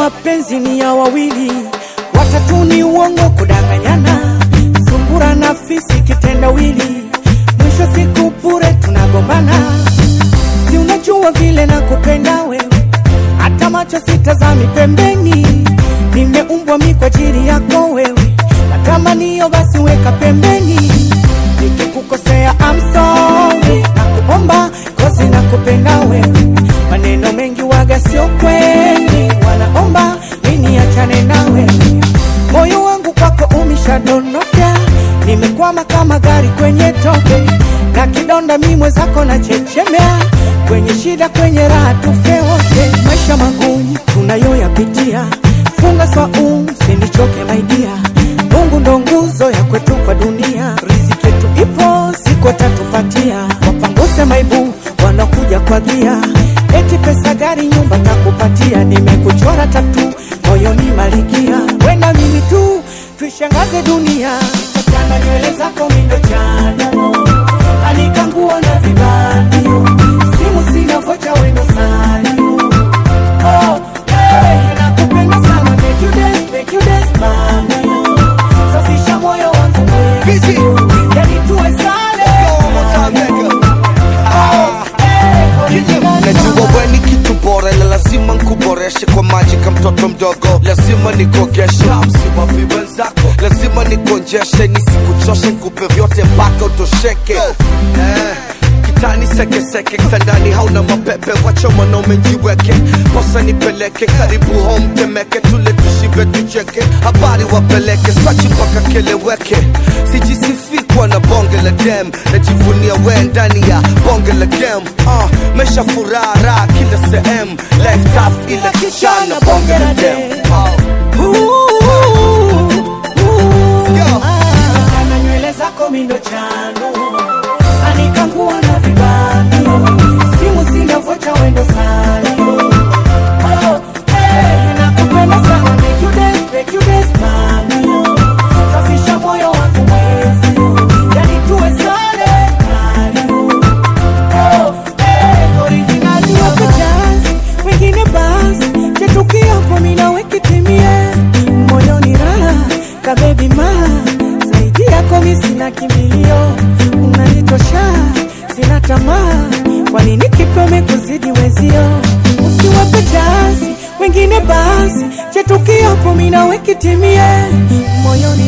mapenzi ni ya wawili, watatu ni uongo, kudanganyana, sungura na fisi kitendawili, mwisho siku bure tunagombana. Si unajua vile nakupenda wewe, hata macho sitazami pembeni, nimeumbwa mi kwa ajili yako wewe, matamanio basi weka pembeni, nikikukosea I'm sorry, nakuomba kozi nakupenda wewe, maneno mengi waga sio kweli, wanaomba mimi achane nawe, moyo wangu kwako umeshadondoka, nimekwama kama gari kwenye tope, na kidonda mi mwenzako na chechemea, kwenye shida kwenye raha tufe wote, maisha magumu tunayoyapitia, funga swaumu sinichoke maidia, Mungu ndo nguzo ya kwetu kwa dunia, riziki yetu ipo siku tatupatia, wapanguse maibu wanakuja kwa gia, eti pesa gari nyumba takupatia, nimekuchora tatu moyoni malikia, wena mimi tu tuishangaze dunia, chana nywele zako mindo chano, anika nguo na vibandio, simu sina vocha wendo salio Oh, hey, nakupenda sana, make you dance, make you dance, mami. Safisha moyo wangu Busy. mwezi, yani tuwe sale. Oh, hey, original najua we ni kitu bora na lazima nkuboreshe kwa maji ka mtoto mdogo lazima nikogeshe msiwapi wenzako lazima nikonjeshe nisikuchoshe nkupe vyote mpaka utosheke eh. kitani sekeseke kitandani hauna mapepe wacha mwanaume njiweke posa nipeleke karibu home temeke tule tushibe tucheke habari wapeleke spachi mpaka keleweke sijisifi kuwa na bonge la dem najivunia we ndani ya bonge la game uh, mesha furaha raha kila sehemu life tough ila kichana bonge la dem Ana nywele zako mindo chano, anika nguo na vibandio, simu sina vocha wendo salio. Oh, hey, nakupenda sana, make you dance, make you dance, mami. Safisha moyo wangu mwezi, yani tuwe sale kali. Oh, hey, original wako jazz, wengine basi, chetukiapo mina wekitimie, moyoni raha, kabebi ma, zaidi yako mi sina kimbilio, unanitosha, sina tamaa, kwa nini kipeme kuzidi wezio, usiwape jazi, wengine basi, chetukiapo mina wekitimie, moyoni